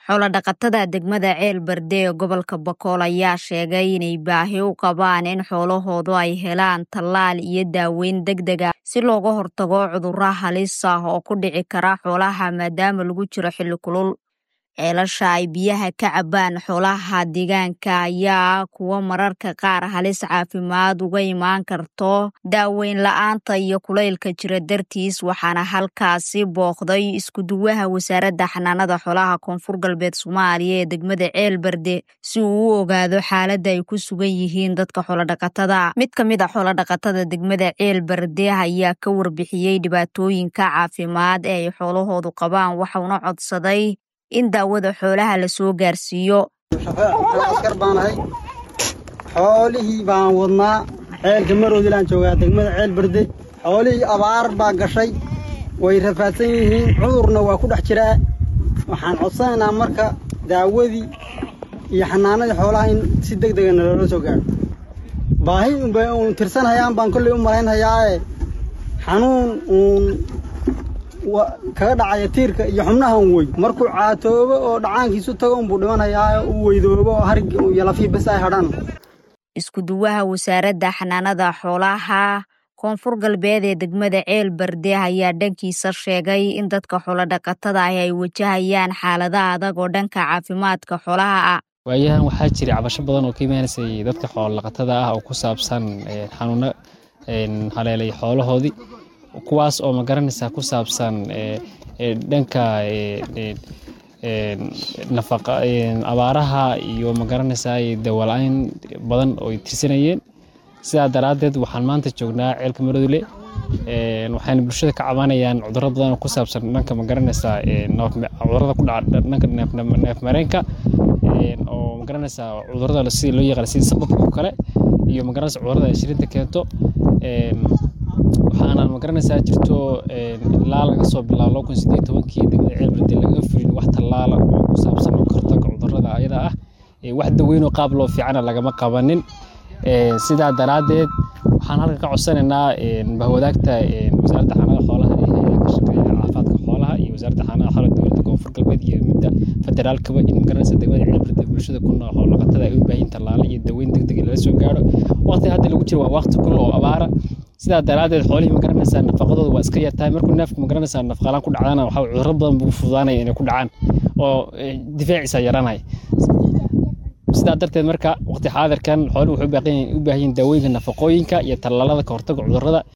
Xoolo-dhaqatada degmada Ceel Berde ee gobolka Boqol ayaa sheegay inay baahi u qabaan in xoolahoodu ay helaan tallaal iyo daaweyn degdeg ah si looga hortago cudurro halis ah oo ku dhici kara xoolaha maadaama lagu jiro xilli kulul. Ceelasha ay biyaha ka cabbaan xoolaha deegaanka ayaa ah kuwo mararka qaar halis caafimaad uga imaan karto daaweyn la'aanta iyo kulaylka jira dartiis waxaana halkaasi booqday isku-duwaha wasaaradda xanaanada xoolaha koonfur galbeed Soomaaliya ee degmada Ceel Berde si uu u ogaado xaaladda ay ku sugan yihiin dadka xoolo-dhaqatada. Mid ka mid ah xoolo-dhaqatada degmada Ceel Berde ayaa ka warbixiyey dhibaatooyinka caafimaad ee ay xoolahoodu qabaan waxaana codsaday in daawada xoolaha la soo gaarsiiyo. askar baan ahay xoolihii baan wadnaa ceelka maroodilaan joogaa degmada ceel berde xoolihii abaar baa gashay way rafaadsan yihiin cudurna waa ku dhex jiraa waxaan codsanaynaa marka daawadii iyo xanaanadii xoolaha in si deg dega naloola soo gaaro baahi unbay uun tirsanhayaan baan kolley u malaynhayaae xanuun uun kaga dhacaya tiirka iyo xubnaha un wey markuu caatoobo oo dhacaankiisu tago unbuu dhimanhayaa u weydoobo oo hargi iyo lafii bes ay hadhaan isku-duwaha wasaaradda xanaanada xoolaha koonfur galbeed ee degmada ceel berde ayaa dhankiisa sheegay in dadka xoolo-dhaqatada ah ay wajahayaan xaalada adag oo dhanka caafimaadka xoolaha ah waayahan waxaa jiray cabasho badan oo ka imaanaysay dadka xoolo-dhaqatada ah oo ku saabsan xanuuno haleelay xoolahoodii kuwaas oo magaranaysaa ku saabsan dhanka nafaqa abaaraha iyo magaranaysaa dawala-ayn badan oo ay tirsanayeen sidaa daraaddeed waxaan maanta joognaa ceelka marodule waxayna bulshada ka cabanayaan cudurro badan oo ku saabsan dhanka magaranaysaa cudurrada ku dhaca dhanka neefmareenka oo magaranaysaa cudurrada sida loo yaqaan sida sababka oo kale iyo magaranaysa cudurrada ay shirinta keento waxaana magaranaysaa jirto ilaa laga soo bilaabo laba kun sideed tobankii degmada ceel berde laga fulin wax tallaala oo ku saabsan oo kahortaga cudurrada ayada ah wax daweynoo qaab loo fiicana lagama qabanin sidaa daraaddeed waxaan halkan ka codsanaynaa bahwadaagta wasaaradda xanaanada xoolaha ee hayada ka shaqeeya caafimaadka xoolaha iyo wasaaradda xanaanada xoolaha dowladda koonfur galbeed iyo midda federaalkaba in magaranaysa degmada ceel berde bulshada ku nool xoolo-dhaqatada ay u baahin tallaalo iyo daweyn degdeg lala soo gaaro waqti hadda lagu jiro waa waqti kulul oo abaara sidaa daraaddeed xoolihii magaranaysaa nafaqadooda waa iska yartahay markuu neefku magaranaysaa nafaqalaan ku dhacdana waxaa cudurro badan buu fududaanaya inay ku dhacaan oo difaaciisa yaranaya sidaa darteed marka waqti xaadirkan xooluhu waxay u baahan yihiin daawooyinka nafaqooyinka iyo tallaalada ka hortaga cudurrada